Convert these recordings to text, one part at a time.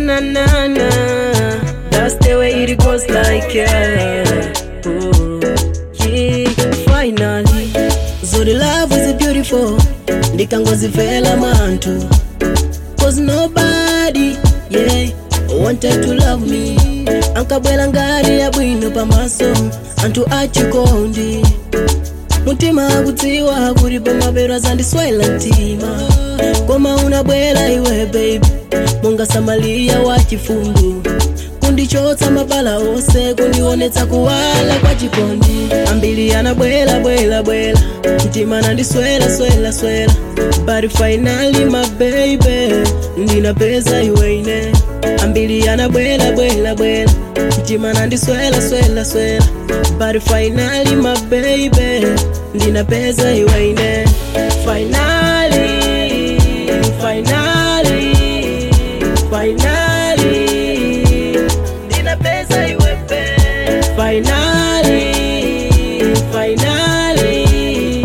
na na na. That's the way it goes like yeah. Oh, yeah. Finally, so the love is beautiful. Ndikangozifela mantu. Cause nobody, yeah, wanted to love me. Ankabwela ngari ya bwino pamaso, antu achikondi. Mutima akudziwa kuri pamabero zandiswaila mtima. Koma unabwela iwe baby, monga Samalia wa chifundu. kundichotsa mabala ose kundionetsa kuwala kwa chikondi ambili anabwela bwela bwela mtima nandiswela swela swela but finally my baby ndinapeza iweine ambili anabwela bwela bwela mtima nandiswela swela swela but finally my baby ndinapeza iweine finally finally finally ndinapeza iwepe finally finally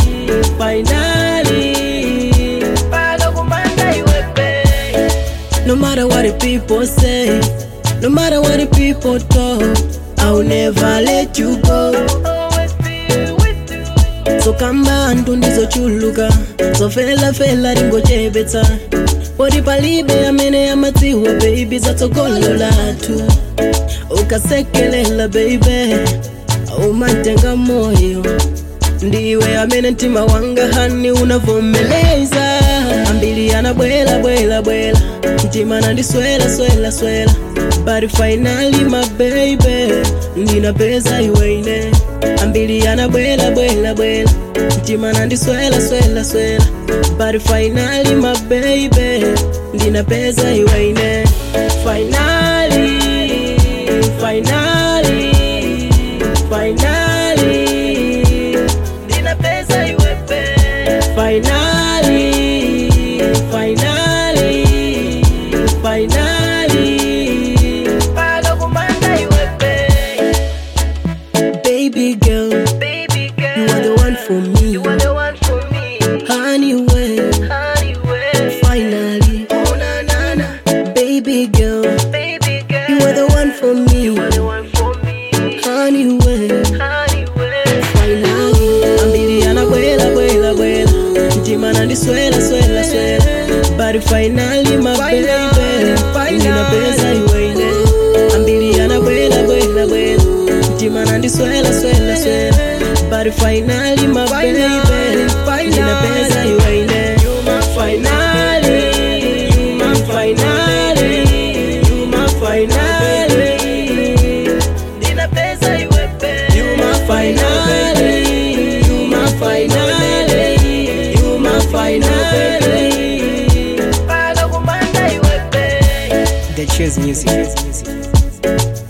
finally mpaka kumanda iwepe no matter what the people say no matter what the people talk i'll never let you go sokamba antu ndizochuluka zofelafela ringochepetsa poti palibe amene amadziwa baby zatsogolo lathu ukasekelela baby umatenga moyo ndiwe amene mtima wanga hani unavomeleza ambili anabwela bwela bwela mtima nandiswela swela swela but finally my baby ndinapeza iweine ambili anabwela bwela bwela mtima nandiswela swela swela but finally my baby ndinapeza iweine finally finally finally ndinapeza iwepe finally finally finally mpaka kumanda iwepe baby girl Baby girl, you are the one for me you are the one for me. honey way Honey, way. finally Oh, na, na, na. baby girl Baby girl, you are the one for me you are the one for me. honey way Honey, way. finally ambili anabwela bwela bwela mtima nandiswela swela swela but finally my baby ndinapeza iweine ambili anabwela bwela bwela mtima nandiswela swela swela but finally my baby ndinapeza iweine finally my finally you my finally Ninapeza iwepe. You my finale, you my finale, you my finale. Mpaka kumanda iwepe. The Cheers Music.